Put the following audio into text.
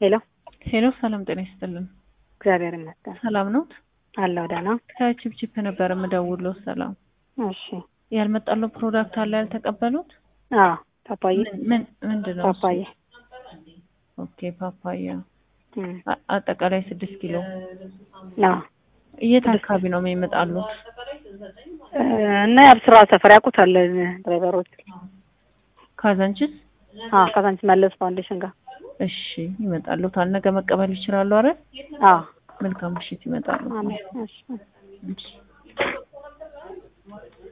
ሄሎ ሄሎ ሰላም ጤና ይስጥልን። እግዚአብሔር ይመስገን ሰላም ነዎት? አለሁ ደህና። ከቺፕቺፕ ነበር የምደውለው። ሰላም እሺ ያልመጣለው ፕሮዳክት አለ ያልተቀበሉት? አዎ ፓፓዬ ምን ምን ምንድን ነው? እሱ? ፓፓዬ ኦኬ ፓፓያ እም፣ አ- አጠቃላይ ስድስት ኪሎ። አዎ የት አካባቢ ነው የሚመጣሉት? እ፣ እና የአብስራ ሰፈር ያውቁታል ድራይቨሮች። ካዛንችስ? አዎ ከዛንች መለስ ፋውንዴሽን ጋር እሺ ይመጣሉታል። ነገ መቀበል ይችላሉ አይደል? አዎ መልካም ምሽት ይመጣሉ። አሜን። እሺ እሺ